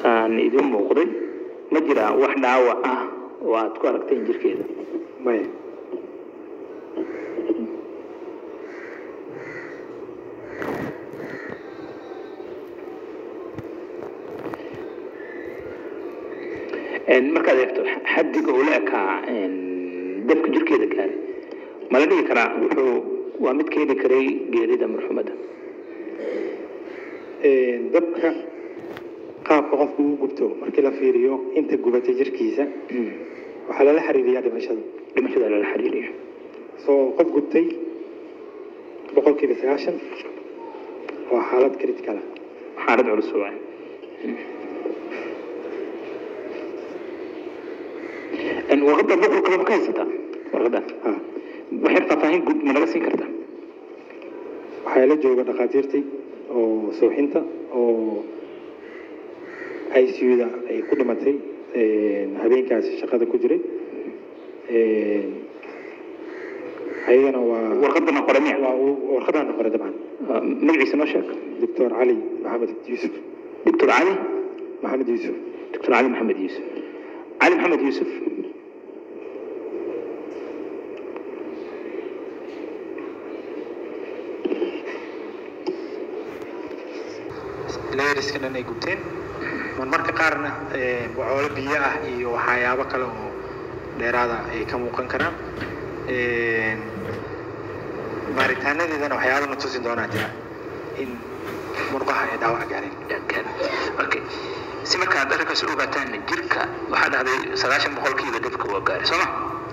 aan idin muuqday ma jiraa wax dhaawac ah oo aad ku aragteen jirkeeda maya Een, markaad eegto xaddiga uu la ekaa een, dabka jirkeeda gaaray ma la dhigi karaa wuxuu waa mid keeni karay geerida marxumadda Een, dabka qaabka qofku u gubto markii la fiiriyo inta gubatay jirkiisa waxaa lala xiriiriyaa dhimashada dhimashada lala xiriiriyo soo qof gubtay boqolkiiba sagaashan waa xaalad critical ah xaalad culus waay Een, warqadda boqolka ma ka haysataa warqaddan Ha. waxay faahfaahin guud ma naga siin kartaa waxaa la jooga dhakhaatiirtii oo suuxinta oo ICU-da ay ku dhimatay een, habeenkaasi shaqada ku jiray Een, ayagana waa warqaddana qore miya waa uu- warqadaana qore dabcan Ah, magaciisa noo sheeg doctor cali maxamed yuusuf doctor cali maxamed yuusuf doctor cali maxamed yuusuf cali maxamed yuusuf layeriska dhan ay gubteen marmarka qaarna ee, bocoolo biyo ah iyo waxyaabo kale oo dheeraada ay ka muuqan karaan Een, baaritaanadeedana waxyaabo na tusi doonaa jira in murqaha ay dhaawac gaareen Kan. Okay. si markaad arrinkaas u ogaataan jirka waxaa dhahday sagaashan boqolkiiba dabka waa gaaray sooma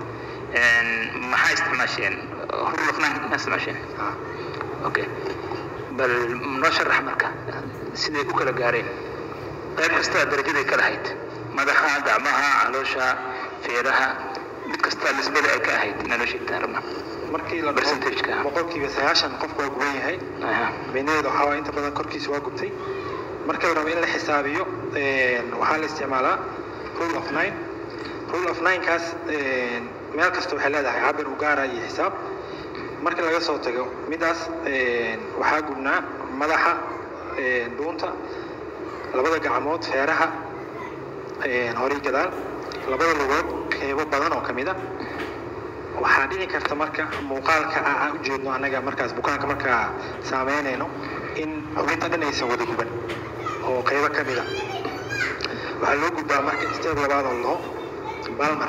maxaa isticmaasheen hurlafnaan ma isticmaasheen Ah, okay bal noo sharax marka siday u kala gaareen qayb kasta darajaday kala hayd madaxa gacmaha caloosha feeraha mid kasta nisbada ay ka ahayd inaa noo sheegtaan rabna markii la Percentage-ka. dhaho boqolkiiba sagaashan qofku waa guban yahay Aha. micnaheedu waxaa waaye inta badan korkiisa waa gubtay marka la rabo in la xisaabiyo een, waxaa la isticmaalaa rule of nine rule of nine-kaas een, meel kasta waxay leedahay cabir u gaara iyo xisaab marka laga soo tago midaas een, waxaa gubnaa madaxa een, dhuunta labada gacmood feeraha een, hore iyo gadaal labada lugood qeybo badan oo ka mid a waxaa dhici karta marka muuqaalka a- aan u jeedno annaga markaas bukaanka markaa saameynayno in xubinta dhan aysan wada guban oo qaybo ka mid a waxaa loo gudbaa marka steep labaad oo laho balmar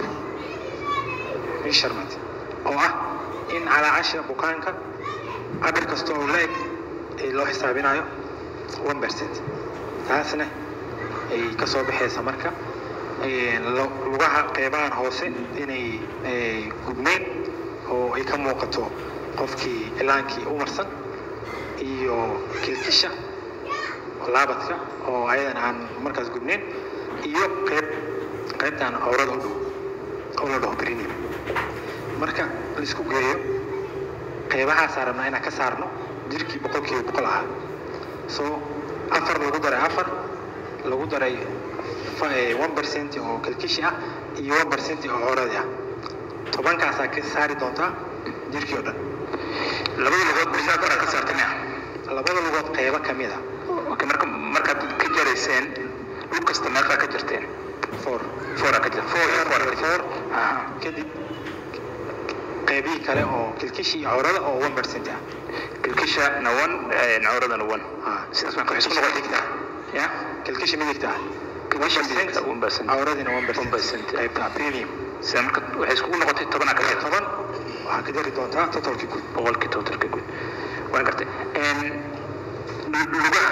measurement oo ah in calaacasha bukaanka cabir kasta oo la-eg ee loo xisaabinayo one percent taasna ay ka soo baxaysa marka een, lu- lugaha qeybahan hoose inay ay gubneen oo ay ka muuqato qofkii ilaankii u marsan iyo kilkisha laabadka oo ayadan aan markaas gubneen iyo qeyb qeybtan awrada u dhow oo la dhaho perineum marka laisku geeyo qeybahaasaan rabnaa inaan ka saarno jirkii boqolkiiba boqol ahaa so afar lagu daray afar lagu daray one percent oo kalkishi ah iyo one percent oo cooradi ah tobankaasaa ka saari doontaa jirkii oo dhan labada lugood bisaa kor aad ka saartay miya labada lugood qeybo ka mid a okay marka markaad ka jarayseen lug kasta meeqaa ka jirteen four foora ka jirta four iyo four ka jirta four Aha. kadib qeybihii kale oo kilkishi iyo coorada oo one percent ah kilkisha na one cawradana one Ah. sidaas marka waxay isku noqon digta ya kilkishi midigta ah kilkisha midigta one percent cawradina one one percent qeybta premium sida marka waxay iskugu noqotay tobanaa ka jirta toban waxaa ka jari doontaa totalkii guud boqolkii totalka guud waan gartay Een, lu- lugaha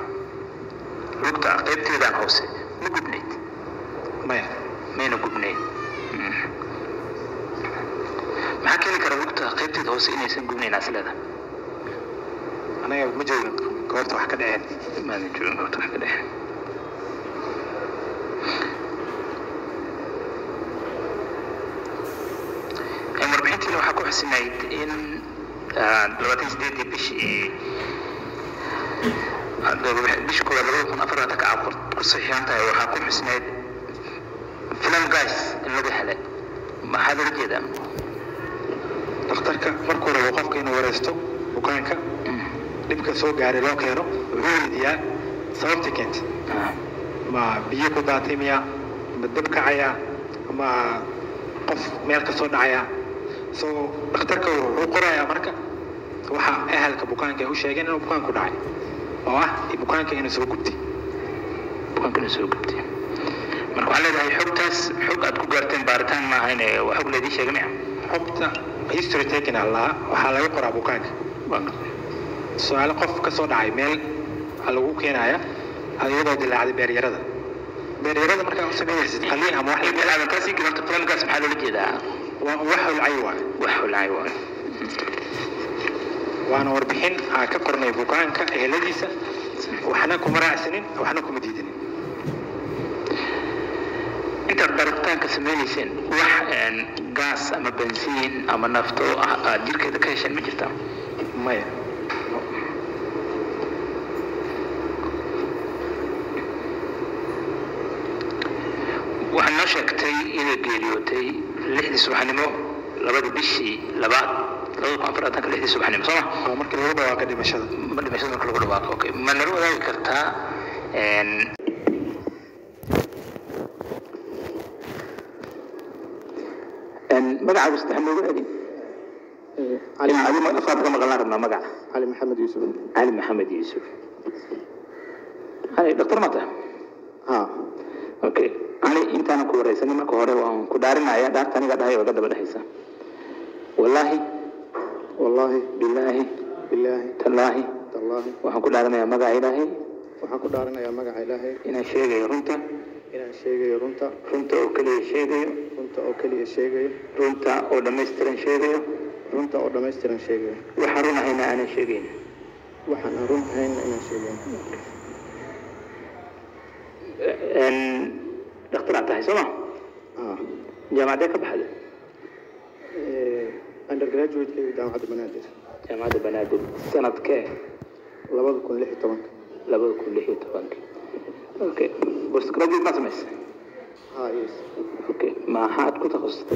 lugta qaybteedaan hoose ma gubnayd maya mayna gubnayn Mm. maxaa keeni kara lugta qaybteeda hoose inaysan gubnayn asleeda anaga ma joogin goorta wax ka dhaceen maadan joogin goobta wax ka dhexe Een, warbixintiina waxaa ku xusinayd in ah, labaatan sideedii bishii bishii koowaad labada kun afar ka caqor ku saxiixan tahay waxaa ku xusinayd filan gas in laga helay maxaa loola jeedaa dhakhtarka markuu rabo qofka inuu wareysto bukaanka dhibka soo gaaray loo keeno wuxuu weydiiyaa sababta keentay Ah, ma biyo ku daatay miya ma dab kacaya ama qof meel ka soo dhacaya so dhakhtarka wuxuu qorayaa marka waxa ahalka bukaanka ay u sheegeen inuu bukaanku dhacay oo ah bukaanka inuu soo gubtay bukaanka inuu soo gubtay marka waxaa leedahay xogtaas xog aad ku gaarteen baaritaan maaha in waa xog laydii sheegay miya xogta history taken allah waxaa laga qoraa bukaanka su-aalo qof ka soo dhacay meel lagu keenaya iyadoo dilaacday beeryarada beeryarada markaa u sameynaysid qaliin ama wax aadankaasi garanta filimkaas maxaa loola jeedaa wax holcay waay wax holcay waay waana warbixin aan ka qornay bukaanka eheladiisa waxna kuma raacsanin waxna kuma diidanin intaad baaritaanka sameynayseen wax gaas ama bensiin ama nafto ah aad jirkeeda ka hesheen ma jirtaa maya waxaad noo sheegtay inay geeriyootay lixdii subaxnimo labadii bishii labaad labada kun afar atanka lixdii subaxnimo sooma waa markii lagu dhawaaqa dhimashada ma dhimashada marka lagu dhawaaqo okay ma nala wadaagi kartaa magacaagu saddex noogu celi afaad ka maqlan rabnaa magaca cali maxamed yuusuf cali maxamed yuusuf cali dhaktar mata ha okay cali intaanan ku wareysanin marka hore waan ku dhaarinaya dhaarta aniga dhahay oo ga daba dhexaysa wallaahi wallaahi bilaahi bilaahi tallaahi tallaahi waxaan ku dhaarinayaa magaca ilaahay waxaan ku dhaaranayaa magaca ilaahay inaan sheegayo runta inaan sheegayo runta runta oo keliya sheegayo runta oo keliya sheegayo runta oo dhammaystiran sheegayo runta oo dhammaystiran sheegayo waxaan run ahayna aanan sheegayn waxaan aan run ahayna inaan sheegayn dhakhtar aad tahay sooma ah jaamacadee ka baxda undergraduate-kayga jaamacadda banaadir jaamacadda banaadir sanadkee labada kun lix iyo tobanka labada kun lix iyo tobanka okay postgraduate ma samaysa ha yes okay maxaad ku takhasustay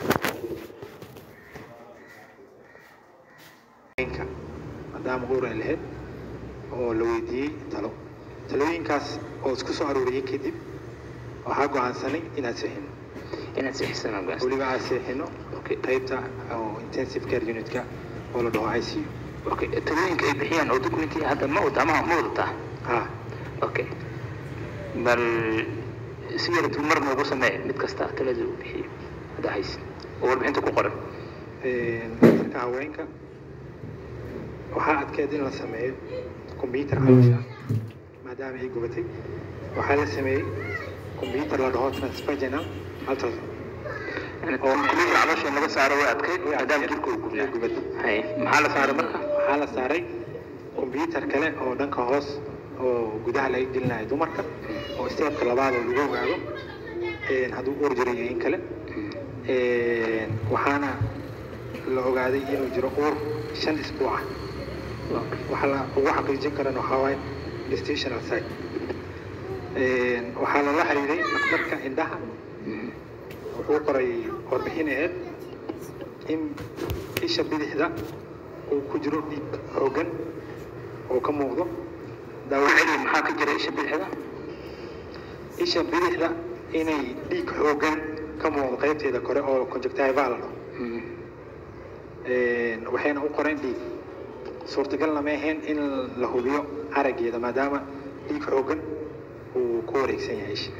inka maadaama uur ay lahayd oo la weydiiyey talo talooyinkaas oo isku soo arooriyey kadib waxaa go'aansanay inaan seexino inaad sixisan ogaas weliba aan seexino okay qaybta oo intensive care unitka oo la dhaho icu okay talooyinka ay bixiyaan oo documentii hadda ma wada ama ma wadataa ha okay bal si yar dulmar noogu samee mid kasta talada uu bixiyo hadda hayse oo warbixinta ku qoran dhakhtarka haweenka waxaa adkeed in la sameeyo combyuter caloosha maadaama ay gubatay waxaa la sameeyey combyuter la dhaho transvaginal ultrasound yani computer caloosha in laga saaro way adkayd Way maadaama adkayd. jirka uu gubnaa Way gubatay. haye maxaa la saaray marka waxaa la saaray combyuter kale oo dhanka hoos oo gudaha laga gelinayo dumarka oo steepka labaad oo lagu ogaado een, hadduu uur jiro iyo in kale Een, waxaana la ogaaday inuu jiro uur shan isbuuc ah waxa la ugu xaqiijin karana waxaa waaye gestational site Een, waxaa lala xiriiray dhakhtarka indhaha wuxuu qoray warbixin aheyd in isha bidixda uu ku jiro dhiig xooggan oo ka muuqdo daawo celi maxaa ka jira isha bidixda isha bidixda inay dhiig xooggan ka muuqdo qaybteeda kore oo conjunctival la dhaho Een, waxayna u qoreen dhiig suurtagalna ma ahayn in la hubiyo araggeeda maadaama dhiig xooggan uu ku wareegsan yahay isha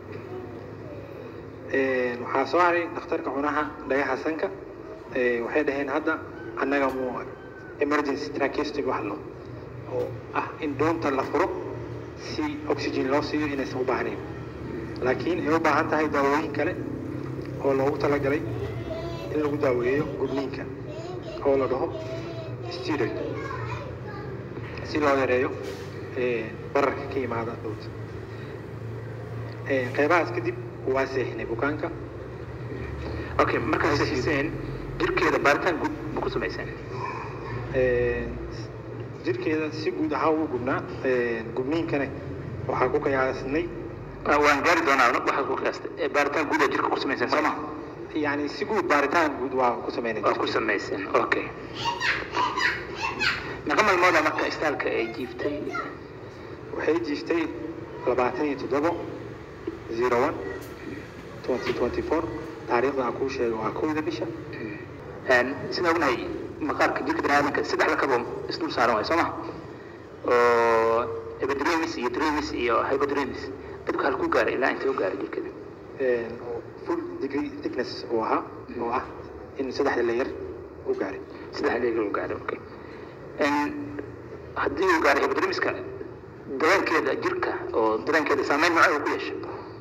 Een, waxaa soo haray dhakhtarka cunaha dhagaha sanka Ee, waxay dhaheen hadda annaga mu emergency tracheostomy wax lo oo ah in doonta la furo si oxygen loo siiyo inaysan u baahnayn laakiin ay u baahan tahay daawooyin kale oo loogu talagalay in lagu daaweeyo gudniinka oo la dhaho steroid si loo yareeyo ee, bararka ka yimaada dhowta Ee, qeybahaas kadib waa seexinay bukaanka okay markaad saxiseen jirkeeda baaritaan guud ma ku samayseen Ee, jirkeeda si guud ahaan wuu gubnaa Ee, gubniinkana waxaa ku qiyaasnay Ah, waan gaari doonaa waxaad ku qiyaastay Eh, baaritaan guud aa jirka ku samayseen soo ma yani si guud baaritaan guud waa ku sameynay waa ku samayseen okay meeqa maalmooda marka istaalka ay jiiftay waxay jiiftay labaatan iyo toddobo zero one twenty twenty four taariikhda aan kuu sheegay waa kowda bisha sida ognahay maqaarka jirka biniaadamka saddex lakabo isdul saaran waay soo ma oo epidermis iyo dermis iyo hypodermis dadku halkuu gaaray ilaa intee u gaaray jirkeeda full degree thickness uu ahaa oo ah in saddexda layer u gaaray saddex leegel u gaaray okay haddii uu gaaray epidermiska dareenkeeda jirka oo dareenkeeda saameyn nooca uu ku yeeshay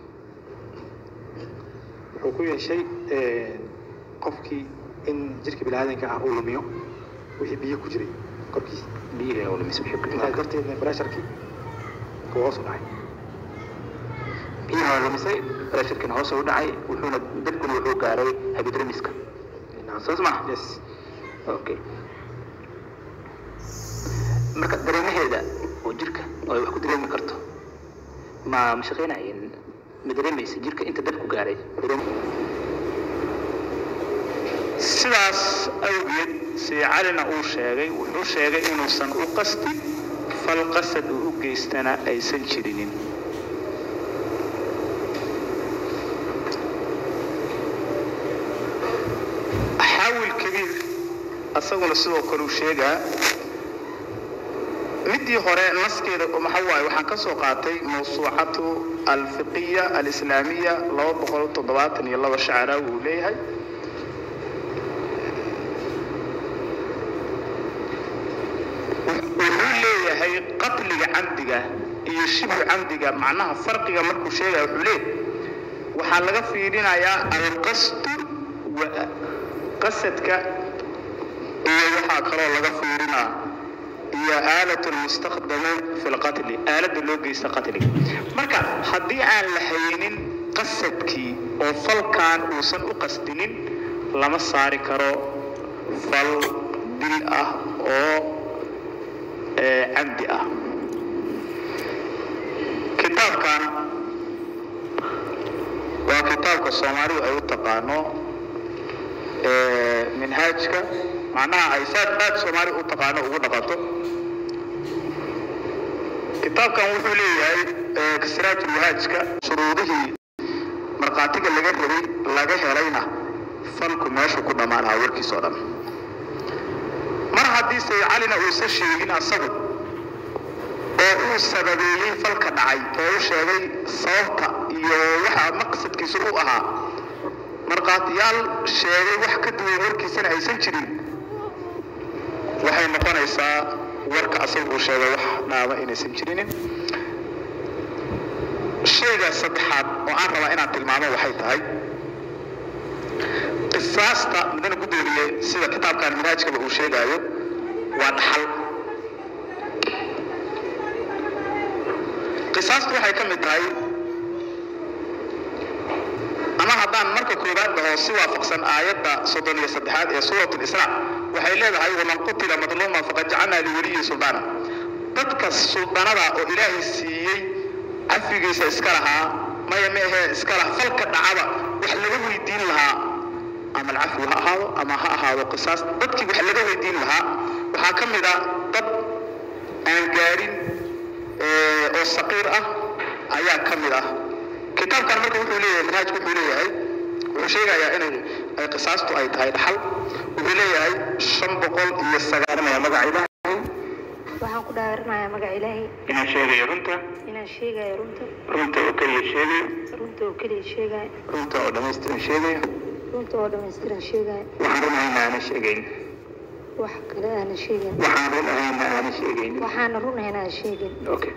wuxuu ku yeeshay qofkii in jirka biniaadanka ah uu lumiyo wixii biyo ku jiray korkiisa biyihii oo lumis wixii ku intaas imaan darteedna pressurkii uu hoos u dhacay biyaha waa lumisay pressurkina hoos u dhacay wuxuuna dadkuna wuxuu gaaray hypodermiska saas ma yes okay marka dareemaheeda oo jirka oo ay wax ku dareemi karto ma ma shaqeynayeen ma dareemaysa jirka inta dadku gaaray dareem sidaas awgeed sii calina uu sheegay wuxuu sheegay inuusan u qastin fal qasad uu u geystana aysan jirinin xaawil kabiir asaguna sidoo kale uu sheegaa midii hore naskeeda maxaa waaye waxaan ka soo qaatay mawsuucatu alfiqiya alislaamiya laba boqol toddobaatan iyo laba shacraa uu leeyahay wuxuu leeyahay qatliga camdiga iyo shibhu camdiga macnaha farqiga markuu sheegaya wuxuu leeyahay waxaa laga fiirinayaa alqasdu wa qasadka iyo waxaa kaloo laga fiirinaa iyo aalat lmustakdamu fi lqatli aaladda loo geysta qatliga marka haddii aan la haynin qasadkii oo falkan uusan u qasdinin lama saari karo fal dil ah oo ee camdi ah kitaabkan waa kitaabka soomaalidu ay u taqaano ee minhaajka macnaha ay saad aad soomaali u taqaano ugu dhaqato kitaabkan wuxuu leeyahay ee kasraajul wahaajka shuruudihii markhaatiga laga rabay laga helayna falku meeshu ku dhammaanaha warkiis oo dhan mar haddii say calina uusan sheegin asagu oo uu sababeeyey falka dhacay oo u sheegay sababta iyo waxa maqsadkiisu u ahaa markhaatiyaal sheegay wax ka duwan warkiisana aysan jirin waxay noqonaysaa warka asaga uu sheegay wax dhaaba inaysan jirinin shayga saddexaad oo aan rabaa inaan tilmaamo waxay tahay qisaasta mudana gudoomiye sida kitaabkan minhaajkaba uu sheegaayo waa dhaxal qisaastu waxay ka mid tahay ama haddaan marka koowaad dhaho si waafaqsan aayadda soddon iyo saddexaad ee suurat lisraa waxay leedahay waman qutila madluuman faqad jacalnaa liweliyi suldaana dadka suldanada oo ilaahay siiyey cafigiisa iska lahaa maya ma ahee iska laha falka dhacaba wax laga weydiin lahaa ama alcafwi ha ahaado ama ha ahaado qisaas dadkii wax laga weydiin lahaa waxaa ka mid ah dad aan gaadhin ee, oo saqiir ah ayaa ka mid ah kitaabkan marka wuxuu leeyahay manhaajku wuxuu leeyahay wuxuu sheegayaa inay ay qisaastu ay tahay dhaxal wuxuu leeyahay shan boqol iyo sagaaranaya magaca ilaahay waxaan ku dhaaranayaa magaca ilaahay inaan sheegayo runta inaan sheegayo runta runta oo keliya sheegayo runta oo keliya sheegayo runta oo dhammaystiran sheegayo runta oo dhammaystiran sheegayo waxaan run ahayna aanan sheegayn wax kale aana sheegin waxaan run ahayna aanan sheegayn waxaana run ahayn aan sheegin okay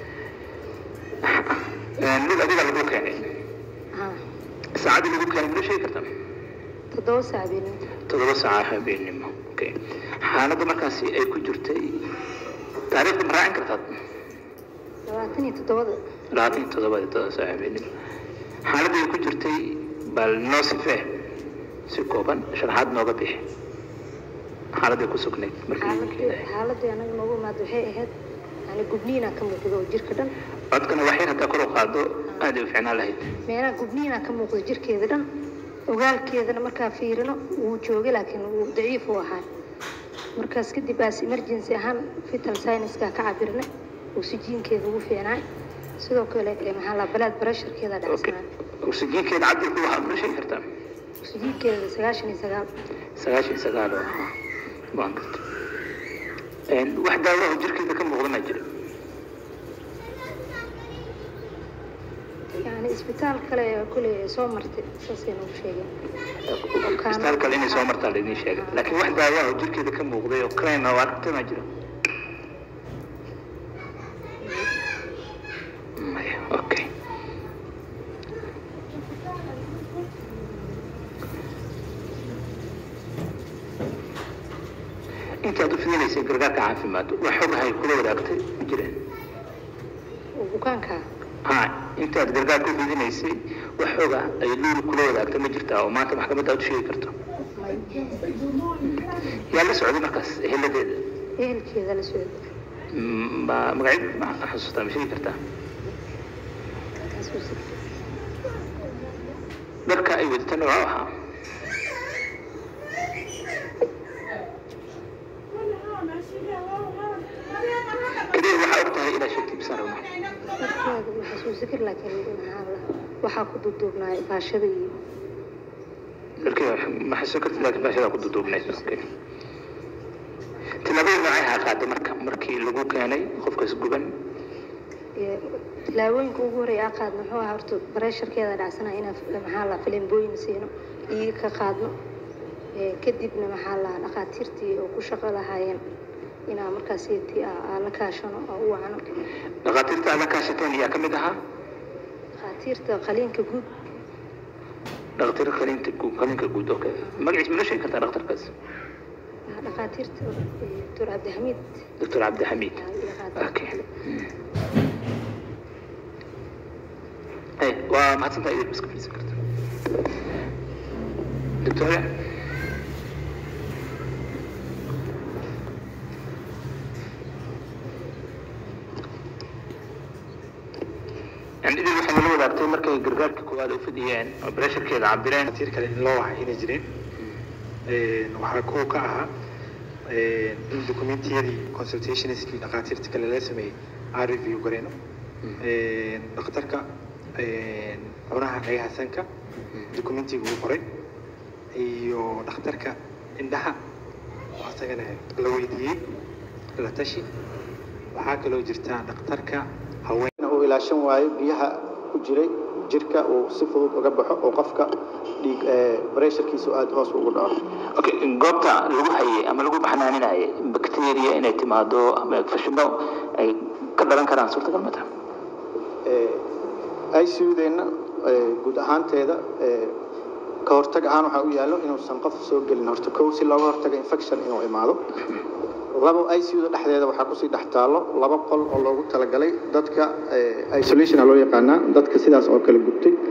mid adiga lagu keenay ha saacaddii lagu keenay mala sheegi kartaa toddoba saac beeninta toddoba saaca habeenimo okay xaaladda markaasi ay ku jirtay taariikhda ma raacin kartaad labaatan iyo toddobada labaatan iyo toddobada toddoba saaca habeenimo xaaladda ay ku jirtay bal noo sifee si kooban sharaxaad nooga bixi xaaladday ku sugnayd markii lagu xaaladii keenay xaaladii anaga noogu imaad waxay ahayd yani gubniina ka muuqdo oo jirka dhan codkana wax yar haddaa kor u qaado aad ay u ficnaan lahayd meelaha gubniina ka muuqdo jirkeeda dhan ogaalkeedana markaa fiirino wuu joogay laakiin wuu daciif u ahaa markaas kadib aas emergency ahaan vital science-ka ka cabirnay oxygenkeeda ugu fiicnaay sidoo kale ee maxaa la balaad barasharkeeda okay dhacsanaa oksijiinkeeda cabirku waxaad noo sheegi kartaa oksijiinkeeda sagaashan iyo sagaal sagaashan iyo sagaal oo ah waan garta wax daawaha jirkeeda ka muuqda ma jira yani isbitaal kale ee kule soo martay saasay nagu sheegeen isbitaal kale inay soo martaa laidin sheegay laakiin wax daawaha jirkeeda ka muuqday oo crime ah oo aragtay ma jiro maya okay intaad u fidinaysay gargaarka caafimaad wax xogahay kula wadaagtay ma jireen oo bukaanka ha intaad gargaar ku fidinaysay wax xoga ay luuri kula wadaagtay ma jirtaa oo maanta maxkamadda aad u sheegi karto may yaa la socday markaas heladeeda ehelkeeda la socda Mm, ma magaceed ma xasuustaa ma sheegi kartaa xasuusi dharka ay wadata nooca ahaa kaliya waxaa og tahay ilaa sheegtay bisaan rabnaa markeeda ma xasuusi kar laakiin maxaa la waxaa ku duuduubnaa baashada iyo dharkii ma xasuusan kartid laakiin baashadaa ku duduubnayd okay tillaabada noocay ahaa qaaday marka markii lagu keenay qofkaas guban iyo tilaabooyinka ugu horeeya aa qaadno muxuu ahaa horta bareesharkeeda dhacsana inaan maxaa la filimbooyin siino iiga ka qaadno ee kadibna maxaa la dhakhaatiirtii oo ku shaqo lahaayeen inaa markaas tii aa la kaashano oo u wacno dhakhaatiirta aad la kaashateen ayaa ka mid ahaa dhakhaatiirta qaliinka guud dhakhaatiir qaliinta guud qaliinka guud okay magaciis ma noo sheegi kartaa dhakhtarkaas ah, dhakhaatiirta eh, doctor cabdixamiid doctor cabdixamiid ah, iyo dhakhaatiirta okay kale. Hey, waa mahadsantahay idin iska fadhiisan karta doctoria yani idin waxay nala wadaagtay markay gargaarka koowaad u fidiyeen oo bresharkeeda cabireen dhakhaatiir kale in loo wacay inay jireen Een, waxaa kuwa ka ahaa een, in documentiyadii consultationskii dhakhaatiirta kale la sameeyey aan review gareyno Een, dhakhtarka een, cunaha dhagaha sanka documentiga uu qoray iyo dhakhtarka indhaha oo asagana la weydiiyey la tashi waxaa kaloo jirta dhakhtarka haween uu ilaashan waayo biyaha ku jiray jirka uu si fudud uga baxo oo qofka dhiig bareesharkiisu aada hoos ugu dhaco okay goobta lagu hayay ama lagu baxnaaninayay bacteria inay timaado ama fashino ay ka dhalan karaan suurtagal ma taha ICU-deenna guud ahaanteeda ee, ka hortag ahaan waxaa u yaallo inuusan qof soo gelin horta kow si looga hortago infection inuu imaado labo ICU-da dhexdeeda waxaa kusii dhex taallo laba qol oo loogu talagalay dadka ee, isolation aa loo yaqaanaa dadka sidaas oo kale gubtay